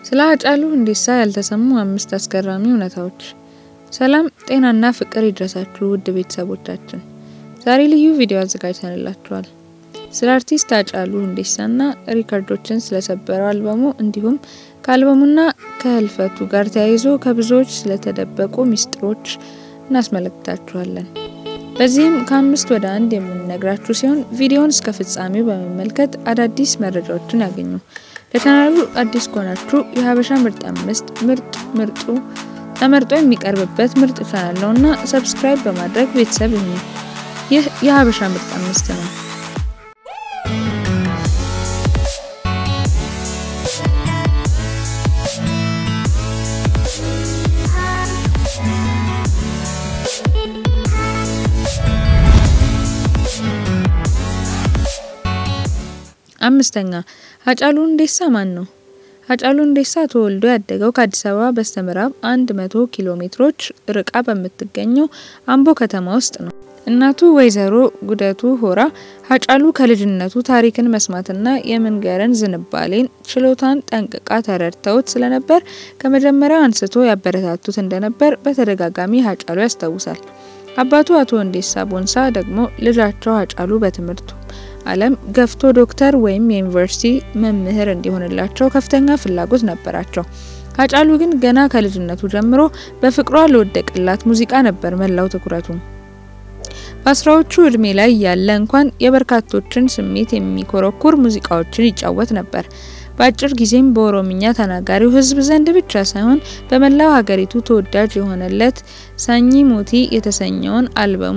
ስለ ሃጫሉ ሁንዴሳ ያልተሰሙ አምስት አስገራሚ እውነታዎች። ሰላም ጤናና ፍቅር ይድረሳችሁ ውድ ቤተሰቦቻችን፣ ዛሬ ልዩ ቪዲዮ አዘጋጅተንላችኋል። ስለ አርቲስት ሃጫሉ ሁንዴሳና ሪከርዶችን ስለሰበረው አልበሙ እንዲሁም ከአልበሙና ከህልፈቱ ጋር ተያይዞ ከብዙዎች ስለተደበቁ ሚስጥሮች እናስመለክታችኋለን። በዚህም ከአምስት ወደ አንድ የምንነግራችሁ ሲሆን ቪዲዮውን እስከ ፍጻሜው በመመልከት አዳዲስ መረጃዎችን ያገኙ። ለቻናሉ አዲስ ከሆናችሁ የሀበሻ ምርጥ አምስት ምርጥ ምርጡ ተመርጦ የሚቀርብበት ምርጥ ቻናል ነውና ሰብስክራይብ በማድረግ ቤተሰብ ይሁኑ። ይህ የሀበሻ ምርጥ አምስት ነው። አምስተኛ ሃጫሉ ሁንዴሳ ማን ነው? ሃጫሉ ሁንዴሳ ተወልዶ ያደገው ከአዲስ አበባ በስተምዕራብ 100 ኪሎ ሜትሮች ርቃ በምትገኘው አምቦ ከተማ ውስጥ ነው። እናቱ ወይዘሮ ጉደቱ ሆራ ሃጫሉ ከልጅነቱ ታሪክን መስማትና የመንገርን ዝንባሌን ችሎታን ጠንቅቃ ተረድተውት ስለነበር ከመጀመሪያው አንስቶ ያበረታቱት እንደነበር በተደጋጋሚ ሃጫሉ ያስታውሳል። አባቱ አቶ ሁንዴሳ ቦንሳ ደግሞ ልጃቸው ሃጫሉ በትምህርቱ ዓለም ገፍቶ ዶክተር ወይም የዩኒቨርሲቲ መምህር እንዲሆንላቸው ከፍተኛ ፍላጎት ነበራቸው። ሃጫሉ ግን ገና ከልጅነቱ ጀምሮ በፍቅሯ ለወደቀላት ሙዚቃ ነበር መላው ትኩረቱ። በአስራዎቹ እድሜ ላይ ያለ እንኳን የበርካቶችን ስሜት የሚኮረኩር ሙዚቃዎችን ይጫወት ነበር። በአጭር ጊዜም በኦሮምኛ ተናጋሪው ሕዝብ ዘንድ ብቻ ሳይሆን በመላው ሀገሪቱ ተወዳጅ የሆነለት ሳኝ ሞቲ የተሰኘውን አልበሙ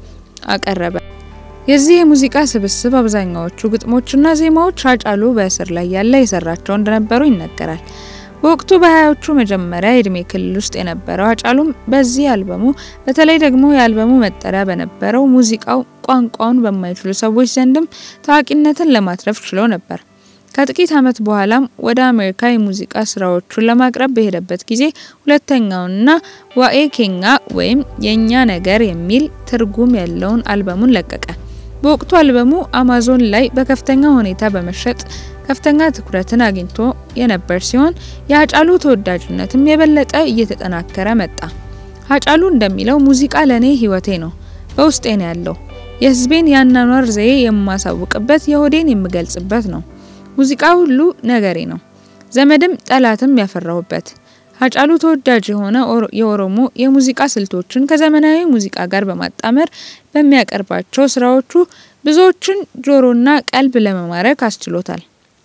አቀረበ። የዚህ የሙዚቃ ስብስብ አብዛኛዎቹ ግጥሞችና ዜማዎች ሃጫሉ በእስር ላይ ያለ የሰራቸው እንደነበሩ ይነገራል። በወቅቱ በሀያዎቹ መጀመሪያ የእድሜ ክልል ውስጥ የነበረው ሃጫሉም በዚህ አልበሙ በተለይ ደግሞ የአልበሙ መጠሪያ በነበረው ሙዚቃው ቋንቋውን በማይችሉ ሰዎች ዘንድም ታዋቂነትን ለማትረፍ ችሎ ነበር። ከጥቂት ዓመት በኋላም ወደ አሜሪካ የሙዚቃ ስራዎቹን ለማቅረብ በሄደበት ጊዜ ሁለተኛውንና ዋኤ ኬኛ ወይም የእኛ ነገር የሚል ትርጉም ያለውን አልበሙን ለቀቀ። በወቅቱ አልበሙ አማዞን ላይ በከፍተኛ ሁኔታ በመሸጥ ከፍተኛ ትኩረትን አግኝቶ የነበር ሲሆን የሃጫሉ ተወዳጅነትም የበለጠ እየተጠናከረ መጣ። ሃጫሉ እንደሚለው ሙዚቃ ለኔ ህይወቴ ነው፣ በውስጤ ነው ያለው። የህዝቤን የአኗኗር ዘዬ የማሳውቅበት፣ የሆዴን የምገልጽበት ነው። ሙዚቃ ሁሉ ነገሬ ነው፣ ዘመድም ጠላትም ያፈራሁበት። ሃጫሉ ተወዳጅ የሆነ የኦሮሞ የሙዚቃ ስልቶችን ከዘመናዊ ሙዚቃ ጋር በማጣመር በሚያቀርባቸው ስራዎቹ ብዙዎችን ጆሮና ቀልብ ለመማረክ አስችሎታል።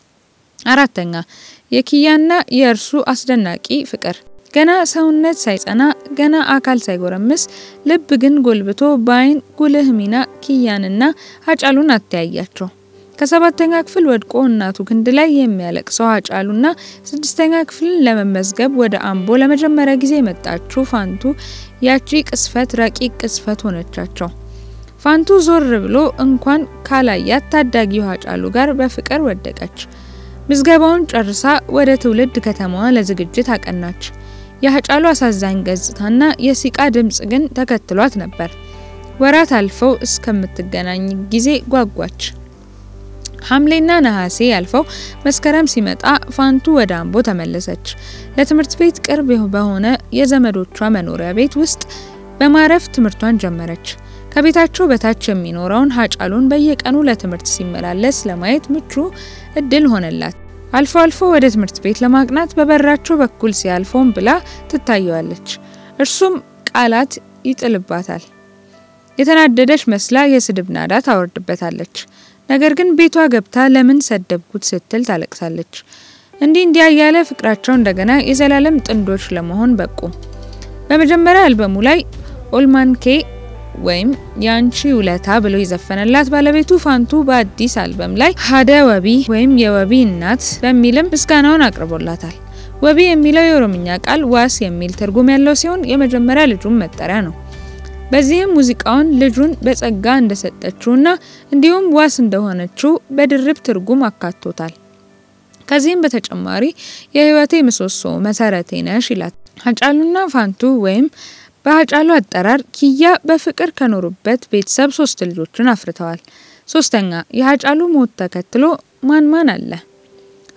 አራተኛ የኪያና የእርሱ አስደናቂ ፍቅር። ገና ሰውነት ሳይጸና ገና አካል ሳይጎረምስ ልብ ግን ጎልብቶ በአይን ጉልህ ሚና ኪያንና ሃጫሉን አተያያቸው። ከሰባተኛ ክፍል ወድቆ እናቱ ክንድ ላይ የሚያለቅሰው ሃጫሉና ስድስተኛ ክፍልን ለመመዝገብ ወደ አምቦ ለመጀመሪያ ጊዜ የመጣችው ፋንቱ ያቺ ቅስፈት ረቂቅ ቅስፈት ሆነቻቸው። ፋንቱ ዞር ብሎ እንኳን ካላያት ታዳጊው ሃጫሉ ጋር በፍቅር ወደቀች። ምዝገባውን ጨርሳ ወደ ትውልድ ከተማዋ ለዝግጅት አቀናች። የሃጫሉ አሳዛኝ ገጽታና የሲቃ ድምጽ ግን ተከትሏት ነበር። ወራት አልፈው እስከምትገናኝ ጊዜ ጓጓች። ሐምሌና ነሐሴ ያልፈው መስከረም ሲመጣ ፋንቱ ወደ አምቦ ተመለሰች። ለትምህርት ቤት ቅርብ በሆነ የዘመዶቿ መኖሪያ ቤት ውስጥ በማረፍ ትምህርቷን ጀመረች። ከቤታቸው በታች የሚኖረውን ሃጫሉን በየቀኑ ለትምህርት ሲመላለስ ለማየት ምቹ እድል ሆነላት። አልፎ አልፎ ወደ ትምህርት ቤት ለማቅናት በበራቸው በኩል ሲያልፎም ብላ ትታየዋለች። እርሱም ቃላት ይጥልባታል። የተናደደች መስላ የስድብ ናዳ ታወርድበታለች። ነገር ግን ቤቷ ገብታ ለምን ሰደብኩት ስትል ታለቅሳለች። እንዲህ እንዲያ ያለ ፍቅራቸው እንደገና የዘላለም ጥንዶች ለመሆን በቁ። በመጀመሪያ አልበሙ ላይ ኦልማንኬ ወይም የአንቺ ውለታ ብሎ የዘፈነላት ባለቤቱ ፋንቱ በአዲስ አልበም ላይ ሀደ ወቢ ወይም የወቢ እናት በሚልም ምስጋናውን አቅርቦላታል። ወቢ የሚለው የኦሮምኛ ቃል ዋስ የሚል ትርጉም ያለው ሲሆን የመጀመሪያ ልጁም መጠሪያ ነው። በዚህም ሙዚቃውን ልጁን በጸጋ እንደሰጠችውና እንዲሁም ዋስ እንደሆነችው በድርብ ትርጉም አካቶታል። ከዚህም በተጨማሪ የህይወቴ ምሰሶ መሰረቴ ነሽ ይላት። ሃጫሉና ፋንቱ ወይም በሃጫሉ አጠራር ኪያ በፍቅር ከኖሩበት ቤተሰብ ሶስት ልጆችን አፍርተዋል። ሶስተኛ የሃጫሉ ሞት ተከትሎ ማን ማን አለ?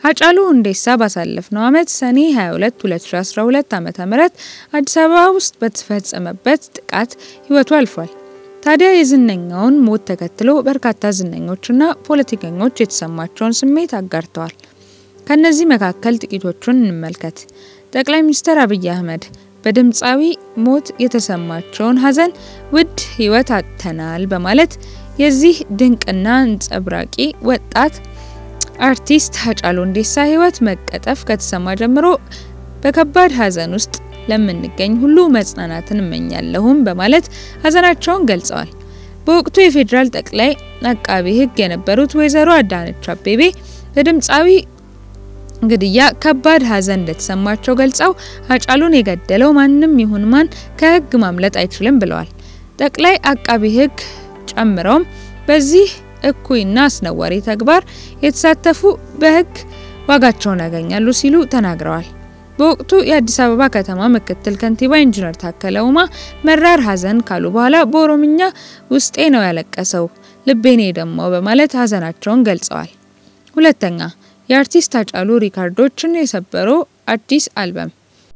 ሃጫሉ ሁንዴሳ ባሳለፍነው ዓመት ሰኔ 22 2012 ዓ.ም አዲስ አበባ ውስጥ በተፈጸመበት ጥቃት ህይወቱ አልፏል። ታዲያ የዝነኛውን ሞት ተከትሎ በርካታ ዝነኞችና ፖለቲከኞች የተሰማቸውን ስሜት አጋርተዋል። ከነዚህ መካከል ጥቂቶቹን እንመልከት። ጠቅላይ ሚኒስትር አብይ አህመድ በድምፃዊ ሞት የተሰማቸውን ሀዘን ውድ ህይወት አጥተናል በማለት የዚህ ድንቅና አንጸባራቂ ወጣት አርቲስት ሃጫሉ ሁንዴሳ ህይወት መቀጠፍ ከተሰማ ጀምሮ በከባድ ሀዘን ውስጥ ለምንገኝ ሁሉ መጽናናትን እመኛለሁም በማለት ሀዘናቸውን ገልጸዋል። በወቅቱ የፌዴራል ጠቅላይ አቃቢ ህግ የነበሩት ወይዘሮ አዳነች አቤቤ በድምፃዊ ግድያ ከባድ ሀዘን እንደተሰማቸው ገልጸው ሃጫሉን የገደለው ማንም ይሁን ማን ከህግ ማምለጥ አይችልም ብለዋል። ጠቅላይ አቃቢ ህግ ጨምረውም በዚህ እኩይና አስነዋሪ ተግባር የተሳተፉ በህግ ዋጋቸውን ያገኛሉ ሲሉ ተናግረዋል። በወቅቱ የአዲስ አበባ ከተማ ምክትል ከንቲባ ኢንጂነር ታከለ ኡማ መራር ሀዘን ካሉ በኋላ በኦሮምኛ ውስጤ ነው ያለቀሰው ልቤኔ ደማው በማለት ሀዘናቸውን ገልጸዋል። ሁለተኛ የአርቲስት ሃጫሉ ሪካርዶችን የሰበረው አዲስ አልበም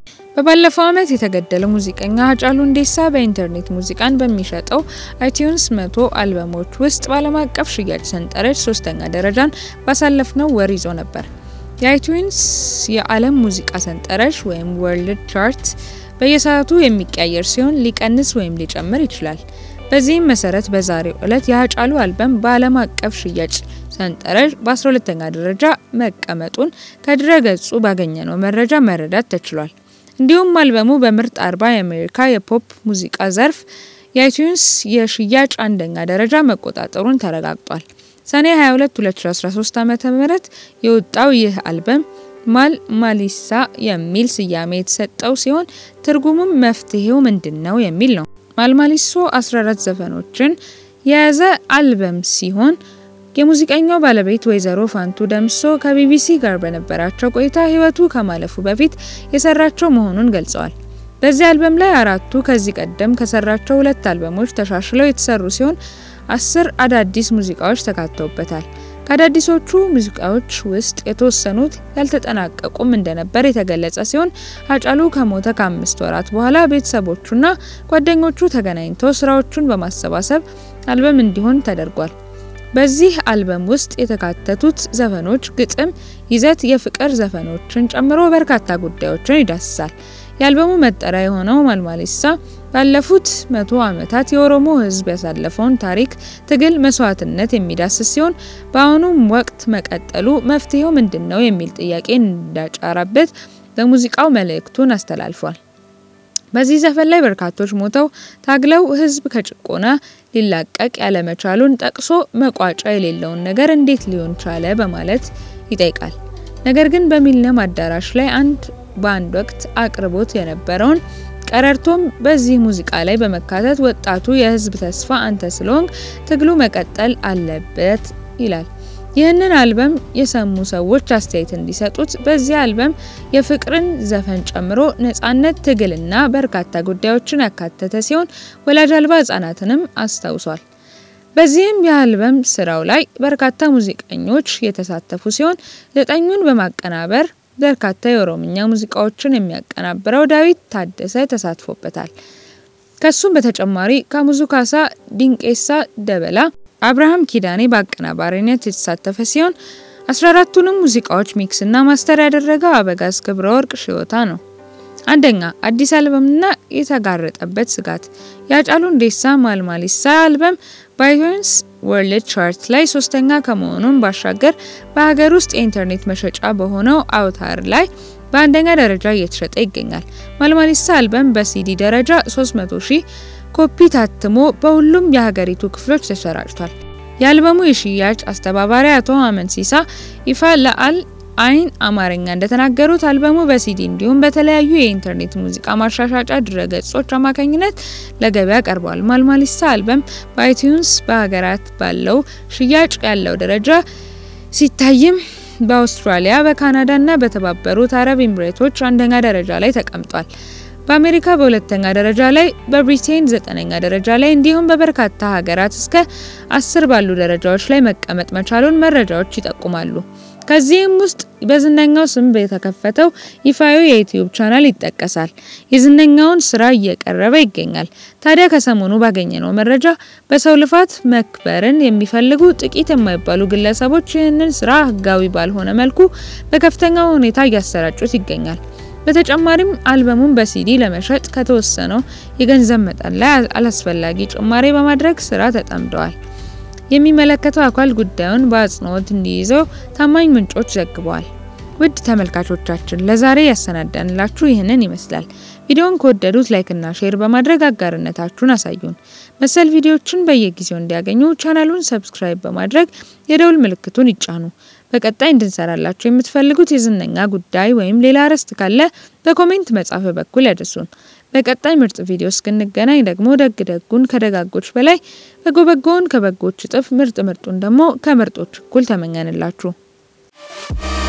በባለፈው ዓመት የተገደለው ሙዚቀኛ ሃጫሉ ሁንዴሳ በኢንተርኔት ሙዚቃን በሚሸጠው አይቲዩንስ መቶ አልበሞች ውስጥ በዓለም አቀፍ ሽያጭ ሰንጠረዥ ሶስተኛ ደረጃን ባሳለፍነው ወር ይዞ ነበር። የአይቲዩንስ የዓለም ሙዚቃ ሰንጠረዥ ወይም ወርልድ ቻርት በየሰዓቱ የሚቀያየር ሲሆን ሊቀንስ ወይም ሊጨምር ይችላል። በዚህም መሰረት በዛሬው ዕለት የሃጫሉ አልበም በዓለም አቀፍ ሽያጭ ሰንጠረዥ በ12ኛ ደረጃ መቀመጡን ከድረ ገጹ ባገኘነው መረጃ መረዳት ተችሏል። እንዲሁም አልበሙ በምርጥ 40 የአሜሪካ የፖፕ ሙዚቃ ዘርፍ የአይቲዩንስ የሽያጭ አንደኛ ደረጃ መቆጣጠሩን ተረጋግጧል። ሰኔ 22 2013 ዓ.ም የወጣው ይህ አልበም ማል ማሊሳ የሚል ስያሜ የተሰጠው ሲሆን ትርጉሙም መፍትሄው ምንድነው የሚል ነው። ማልማሊሶ 14 ዘፈኖችን የያዘ አልበም ሲሆን የሙዚቀኛው ባለቤት ወይዘሮ ፋንቱ ደምሶ ከቢቢሲ ጋር በነበራቸው ቆይታ ህይወቱ ከማለፉ በፊት የሰራቸው መሆኑን ገልጸዋል። በዚህ አልበም ላይ አራቱ ከዚህ ቀደም ከሰራቸው ሁለት አልበሞች ተሻሽለው የተሰሩ ሲሆን አስር አዳዲስ ሙዚቃዎች ተካተውበታል። ከአዳዲሶቹ ሙዚቃዎች ውስጥ የተወሰኑት ያልተጠናቀቁም እንደነበር የተገለጸ ሲሆን ሃጫሉ ከሞተ ከአምስት ወራት በኋላ ቤተሰቦቹና ጓደኞቹ ተገናኝተው ስራዎቹን በማሰባሰብ አልበም እንዲሆን ተደርጓል። በዚህ አልበም ውስጥ የተካተቱት ዘፈኖች ግጥም፣ ይዘት የፍቅር ዘፈኖችን ጨምሮ በርካታ ጉዳዮችን ይዳስሳል። የአልበሙ መጠሪያ የሆነው ማልማሊሳ ባለፉት መቶ ዓመታት የኦሮሞ ሕዝብ ያሳለፈውን ታሪክ፣ ትግል፣ መስዋዕትነት የሚዳስስ ሲሆን በአሁኑም ወቅት መቀጠሉ መፍትሄው ምንድን ነው የሚል ጥያቄ እንዳጫረበት በሙዚቃው መልእክቱን አስተላልፏል። በዚህ ዘፈን ላይ በርካቶች ሞተው ታግለው ህዝብ ከጭቆና ሊላቀቅ ያለመቻሉን ጠቅሶ መቋጫ የሌለውን ነገር እንዴት ሊሆን ቻለ በማለት ይጠይቃል። ነገር ግን በሚሊኒየም አዳራሽ ላይ አንድ በአንድ ወቅት አቅርቦት የነበረውን ቀረርቶም በዚህ ሙዚቃ ላይ በመካተት ወጣቱ የህዝብ ተስፋ አንተ ስለሆንክ ትግሉ መቀጠል አለበት ይላል። ይህንን አልበም የሰሙ ሰዎች አስተያየት እንዲሰጡት በዚህ አልበም የፍቅርን ዘፈን ጨምሮ ነጻነት፣ ትግልና በርካታ ጉዳዮችን ያካተተ ሲሆን ወላጅ አልባ ህጻናትንም አስታውሷል። በዚህም የአልበም ስራው ላይ በርካታ ሙዚቀኞች የተሳተፉ ሲሆን ዘጠኙን በማቀናበር በርካታ የኦሮምኛ ሙዚቃዎችን የሚያቀናብረው ዳዊት ታደሰ ተሳትፎበታል። ከሱም በተጨማሪ ካሙዙ ካሳ፣ ዲንቄሳ ደበላ አብርሃም ኪዳኔ በአቀናባሪነት የተሳተፈ ሲሆን 14ቱንም ሙዚቃዎች ሚክስ እና ማስተር ያደረገው አበጋዝ ክብረ ወርቅ ሽዮታ ነው። አንደኛ አዲስ አልበምና የተጋረጠበት ስጋት የሃጫሉ ሁንዴሳ ማልማሊሳ አልበም በአይቲዩንስ ወርልድ ቻርት ላይ ሶስተኛ ከመሆኑን ባሻገር በሀገር ውስጥ የኢንተርኔት መሸጫ በሆነው አውታር ላይ በአንደኛ ደረጃ እየተሸጠ ይገኛል። ማልማሊሳ አልበም በሲዲ ደረጃ 300 ሺህ ኮፒ ታትሞ በሁሉም የሀገሪቱ ክፍሎች ተሰራጭቷል። የአልበሙ የሽያጭ አስተባባሪ አቶ አመንሲሳ ይፋ ለአል አይን አማርኛ እንደተናገሩት አልበሙ በሲዲ እንዲሁም በተለያዩ የኢንተርኔት ሙዚቃ ማሻሻጫ ድረገጾች አማካኝነት ለገበያ ቀርቧል። ማልማሊሳ አልበም በአይቲዩንስ በሀገራት ባለው ሽያጭ ያለው ደረጃ ሲታይም በአውስትራሊያ፣ በካናዳ እና በተባበሩት አረብ ኤምሬቶች አንደኛ ደረጃ ላይ ተቀምጧል። በአሜሪካ በሁለተኛ ደረጃ ላይ፣ በብሪቴን ዘጠነኛ ደረጃ ላይ እንዲሁም በበርካታ ሀገራት እስከ አስር ባሉ ደረጃዎች ላይ መቀመጥ መቻሉን መረጃዎች ይጠቁማሉ። ከዚህም ውስጥ በዝነኛው ስም የተከፈተው ይፋዊ የዩቲዩብ ቻናል ይጠቀሳል። የዝነኛውን ስራ እየቀረበ ይገኛል። ታዲያ ከሰሞኑ ባገኘነው መረጃ በሰው ልፋት መክበርን የሚፈልጉ ጥቂት የማይባሉ ግለሰቦች ይህንን ስራ ህጋዊ ባልሆነ መልኩ በከፍተኛ ሁኔታ እያሰራጩት ይገኛል። በተጨማሪም አልበሙን በሲዲ ለመሸጥ ከተወሰነው የገንዘብ መጠን ላይ አላስፈላጊ ጭማሬ በማድረግ ስራ ተጠምደዋል። የሚመለከተው አካል ጉዳዩን በአጽንኦት እንዲይዘው ታማኝ ምንጮች ዘግበዋል። ውድ ተመልካቾቻችን ለዛሬ ያሰናዳንላችሁ ይህንን ይመስላል። ቪዲዮውን ከወደዱት ላይክና ሼር በማድረግ አጋርነታችሁን አሳዩን። መሰል ቪዲዮዎችን በየጊዜው እንዲያገኙ ቻናሉን ሰብስክራይብ በማድረግ የደውል ምልክቱን ይጫኑ። በቀጣይ እንድንሰራላችሁ የምትፈልጉት የዝነኛ ጉዳይ ወይም ሌላ ርዕስት ካለ በኮሜንት መጻፊያ በኩል ያድርሱን። በቀጣይ ምርጥ ቪዲዮ እስክንገናኝ ደግሞ ደግ ደጉን ከደጋጎች በላይ በጎ በጎውን ከበጎች እጥፍ ምርጥ ምርጡን ደግሞ ከምርጦች እኩል ተመኘንላችሁ።